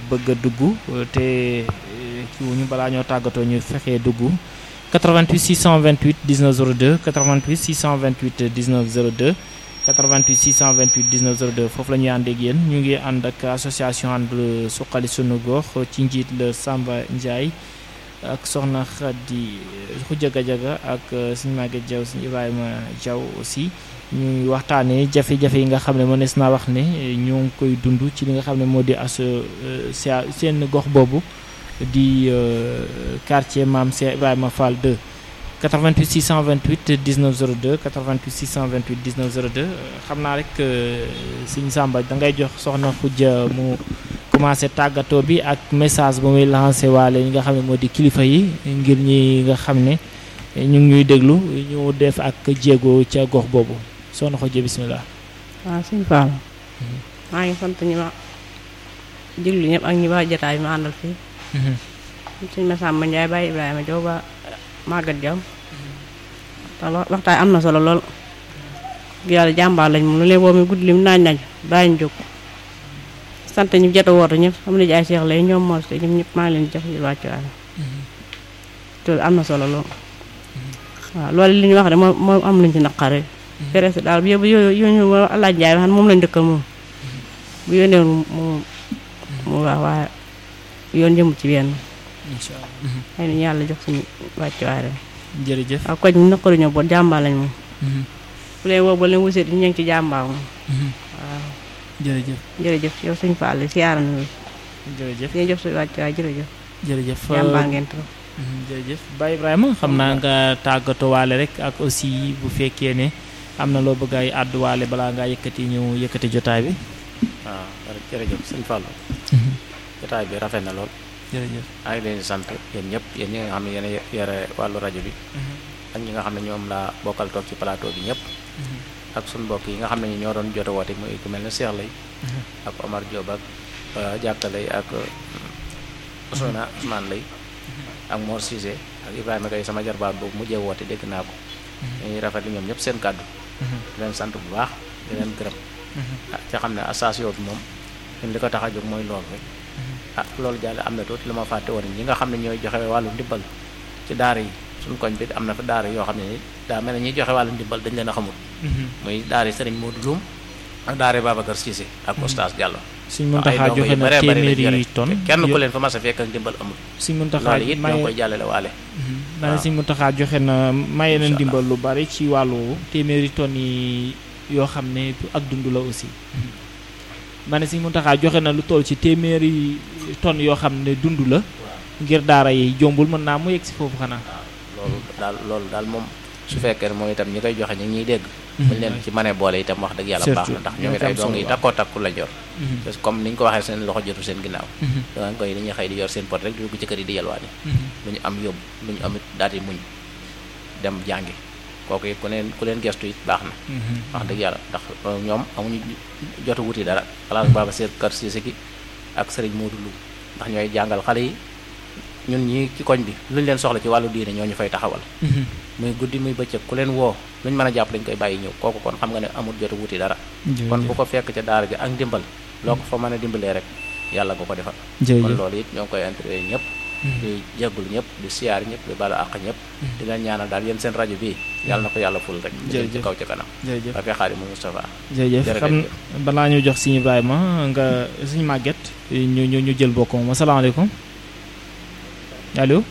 bëgg a dugg te kii wu ñu balaa ñoo tàggatoo ñu fexee dugg 88 628 19 02 88 628 19 02 88 628 19 02 foofu la ñuy ànd ak yéen ñu ngi ànd ak association ànd suqali sunu gox ci njiit la Samba Ndiaye ak soxna Khady Khoudia Gadiaga ak suñu Maguette Diaw suñu Ibrahima Diaw aussi ñuy waxtaanee jafe-jafe yi nga xam ne mënees naa wax ne ñoo ngi koy dund ci li nga xam ne moo di as seen gox boobu di quartier Maam Cheikh Ibrahima Fall 2 88 628 19 02 88 628 19 02 xam naa rek sëñ Samba da ngay jox soxna Khoudia mu commencé tàggatoo bi ak message bu muy lancé waale ñi nga xam ne moo di kilifa yi ngir ñi nga xam ne ñu ngi ñuy déglu ñu def ak jéego ca gox boobu soxna Khoudia bisimilah. waaw sëñ Fall maa ngi sant ñi ma déglu ñëpp ak ñi ba jotaay bi ma àndal fii. sëñ Massamba Ndiaye Baye Ibrahima Diaw ba Maguette Diaw te waxtaan am na solo lool yàlla jàmbaar lañ moom lu leen woo mi guddi lim naaj naaj bàyyi ñu jóg sant ñu jot a woote ñëpp am na jaay Cheikh lay ñoom mos te ñoom ñëpp maa ngi leen jox ñu wàccuwaay te am na solo lool waaw loolu li ñu wax de moo moo am lañ ci naqare presse daal bu yóbbu yónni alaaj Njaay xam moom lañ dëkkal moom bu yónnee moom mu wax waaye yoon jëmu ci benn incha allah xëy na yàlla jox suñu wàccuwaay rek jërëjëf waaw koñ mu naqaru ñoo boot jàmbaar lañ moom bu leen woo ba leen wuseet ñu ngi ci jàmbaar moom waaw jërëjëf jërëjëf yow suñu Fall siyaara na jërëjëf ñu jox suñu wàccuwaay jërëjëf jërëjëf jàmbaar ngeen trop jërëjëf Baye Ibrahima xam naa nga tàggatoo waale rek ak aussi bu fekkee ne am na loo bëgg ay àdduwaale balaa ngaa yëkkati ñëw yëkkati jotaay bi waaw jërëjëf sëñ Fallou jotaay bi rafet na lool jërëjëf maa ngi leen di sant yéen ñëpp yéen ñi nga xam ne yéen a yore wàllu rajo bi ak ñi nga xam ne ñoom laa bokkal toog ci plateau bi ñëpp ak suñu mbokk yi nga xam ne ñi ñoo doon jot a woote muy ku mel ne Cheikh lay ak Omar Diop ak jàkkalay ak Ousmane Ousmane lay ak Mor Cissé ak Ibrahima Gaye sama jarbaat boobu mujjee woote dégg naa ko dañuy rafet li ñoom ñëpp seen kàddu di leen sant bu baax di leen gërëm ah ca xam ne association bi moom ñun li ko tax a jóg mooy loolu rek ah loolu jàll am na tuuti lu ma fàtte woon ñi nga xam ne ñooy joxe wàllu ndimbal ci daara yi suñ koñ bi am na fa daara yoo xam ne ni daa mel ne ñuy joxe wàllu ndimbal dañ leen a xamul muy daara yi Serigne Modou Loum ak daara yi Babacar Cissé ak Oustaz Diallo Sëñ Muntaxa joxe na téeméeri tonne kenn ku leen fa mas a fekk ak ndimbal amul Sëñ Muntaxa loolu it ñoo ngi koy jàllale waale ma ne Sëñ Muntaxa joxe na maye na ndimbal lu bari ci wàllu téeméeri tonnes yi yoo xam ne ak dund la aussi ma ne Sëñ Muntaxa joxe na lu toll ci téeméeri tonnes yoo xam ne dund la ngir daara yi jombul mën naa mu yegg si foofu xanaa loolu daal loolu daal moom su fekkee ne moom itam ñi koy joxe ñu ngi ñuy dégg buñ leen ci mënee boole itam wax dëgg yàlla baax na ndax ñoom it ay dong yi takkoo takku la jor parce que comme ni ñu ko waxee seen loxo jotu seen ginnaaw danga koy dañuy xëy di yor seen pot rek di dugg ci kër yi di yalwaani lu ñu am yóbbu lu ñu amit daal di muñ dem jàngi kooku it ku leen ku leen gestu it baax na wax dëgg yàlla ndax ñoom amuñu jotu wuti dara xalaat baaba seet kër Cissé gi ak sëriñ Modou Lu ndax ñooy jàngal xale yi ñun ñii ci koñ bi luñ leen soxla ci wàllu diine ñoo ñu fay taxawal muy guddi muy bëccëg ku leen woo luñ mën a jàpp lañ koy bàyyi ñëw kooku kon xam nga ne amul jotu wuti dara kon bu ko fekk ca daara ji ak ndimbal loo ko fa mën a dimbalee rek yàlla nga ko defal kon loolu it ñoo ngi koy interview ñëpp di jéggul ñëpp di siyaar ñëpp di balu àq ñëpp di leen ñaanal daal yéen seen rajo bii yàlla na ko yàlla ful rek jëm ci kaw ca kanam jërëjëf ak Xaadimu Mustafa jërëjëf xam balaa ñu jox Sëñ Ibrahima nga Sëñ Maguette ñu ñu ñu jël bokk moom asalaamaaleykum allo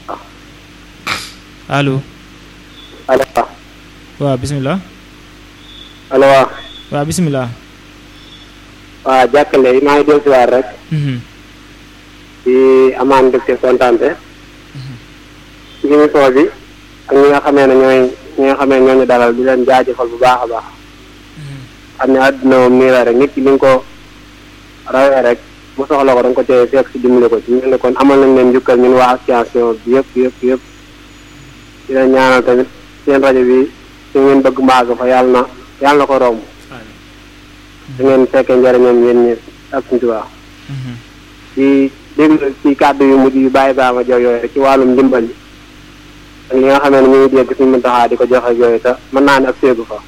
allo allo waaw bisimilah allo waaw waaw bisimilah waaw jàkkale yi maa ngi dellu si waat rek di amaan mbégte kontaante ci émission bi ak ñi nga xamee ne ñooy ñi nga xamee ñooñu dalal di leen jaajëfal bu baax a baax xam ne àdduna moom nii la rek nit ki li nga ko rawee rek mu soxla ko da nga ko teye fekk si dimbali ko ci ñu ne kon amal nañ leen njukkal ñun waa association bi yëpp yëpp yëpp di leen ñaanal tamit seen rajo bi su ngeen bëgg mbaag fa yàlla na yàlla na ko romb da ngeen fekkee njëriñam yéen ñi ak suñu tubaab di déglu ci kàddu yu mujj yu bàyyi baa ma jox yooyu rek ci wàllum ndimbal yi ak li nga xamee ne ñu ngi dégg suñu mën taxaa di ko joxe yooyu te mën naa ne ak séegu fa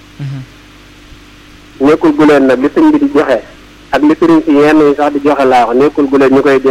nekkul gu leen nag li sëñ bi di joxe ak li sëriñ si yenn yi sax di joxe laa wax nekkul gu leen ñu koy